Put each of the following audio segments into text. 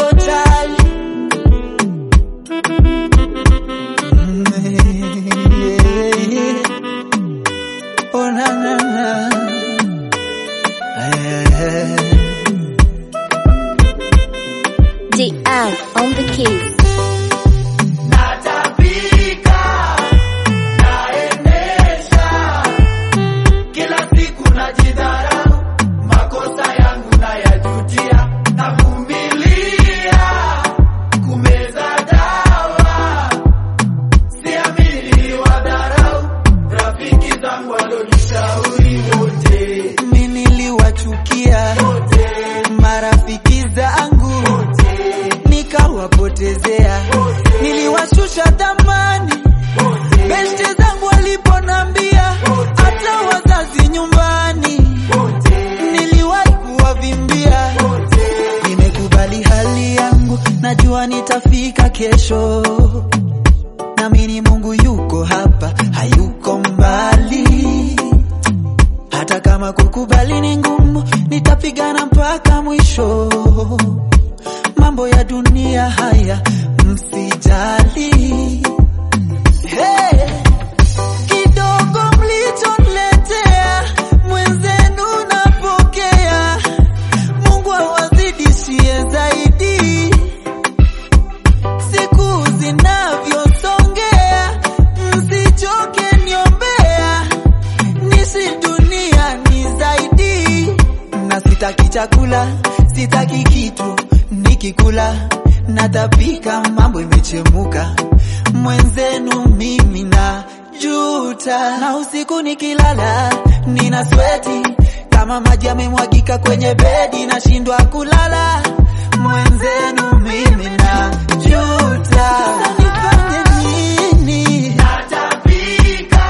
totally. Oh na na na. Eh. DR on the keys. Natapika, naendesha, kila siku najidharau, makosa yangu nayajutia, navumilia, kumeza dawa, siamini niliwadharau, rafiki zangu walonishauri wote, mimi niliwachukia wote, marafiki zangu wote, nikawapotezea, niliwashusha thamani beste zangu waliponambia, hata wazazi nyumbani niliwahi kuwavimbia. Nimekubali hali yangu, najua nitafika kesho. Naamini Mungu yuko hapa, hayuko mbali. Hata kama kukubali ni ngumu, nitapigana mpaka mwisho. Mambo ya dunia haya msijali. Hey! Kidogo mlichoniletea mwenzenu napokea, Mungu awazidishie zaidi. Siku zinavyosongea, msichoke niombea, nisi dunia ni zaidi. Na sitaki chakula, sitaki kitu, nikikula natapika, mambo imechemuka, mwenzenu mimi na juta, na usiku nikilala nina sweti kama maji yamemwagika kwenye bedi, nashindwa kulala, mwenzenu mimi na juta, nifanye nini? Natapika,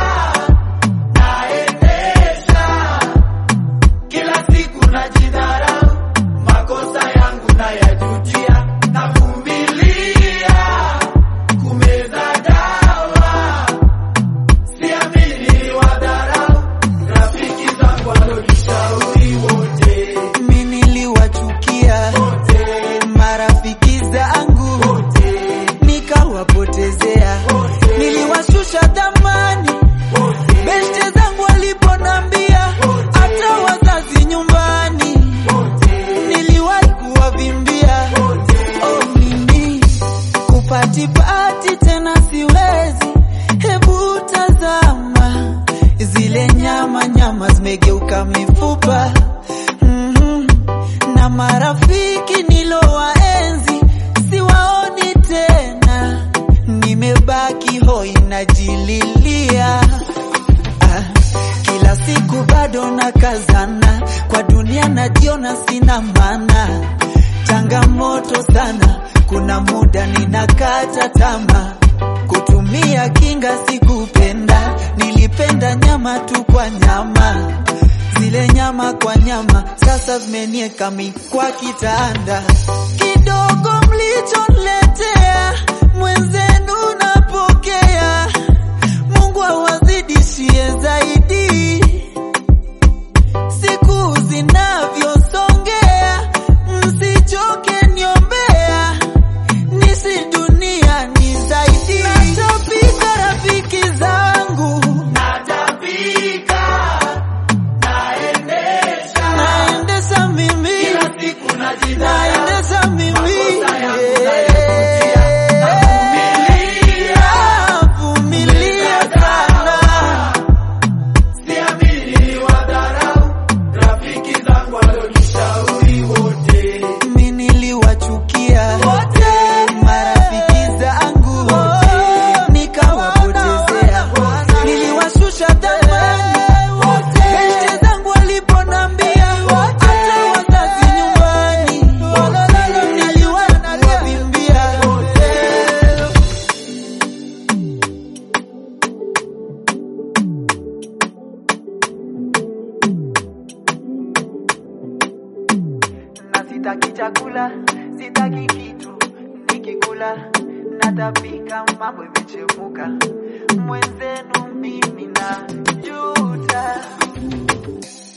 naendesha kila siku najidharau, makosa yangu nayajutia, navumilia, kumeza dawa, siamini niliwadharau, rafiki zangu walonishauri wote, mi niliwachukia wote, marafiki zangu wote, nikawapotezea wote, niliwashusha thamani beste zangu waliponambia, hata wazazi nyumbani niliwahi kuwavimbia. Oh, mimi kupatipati tena siwezi, hebu tazama zile nyama nyama zimegeuka mifupa Mhm. na marafiki nilowaenzi siwaoni tena, nimebaki hoi najililia. Ah, kila siku bado nakazana, kwa dunia najiona sina maana, changamoto sana, kuna muda ninakata tamaa, kutumia kinga sikupenda, nilipenda nyama tu kwa nyama, zile nyama kwa nyama, sasa zimenieka mi kwa kitanda, kidogo mlichoniletea mwenzenu napokea, Mungu awazidishie zaidi. Siku zinavyosongea, msichoke niombea, nisi dunia ni zaidi. Natapika rafiki zangu, natapika, naendesha, naendesha mimi, kila siku naendesha mimi, navumilia sana siamini niliwadharau, rafiki zangu walonishauri wote, mi niliwachukia wote, marafiki zangu wote, nikawapotezea, niliwashusha thamani wote, beste zangu waliponambia, hata wazazi nyumbani niliwahi kuwavimbia wote. na sitaki chakula, sitaki kitu, nikikula natapika, mambo imechemuka, mwenzenu mimi na juta.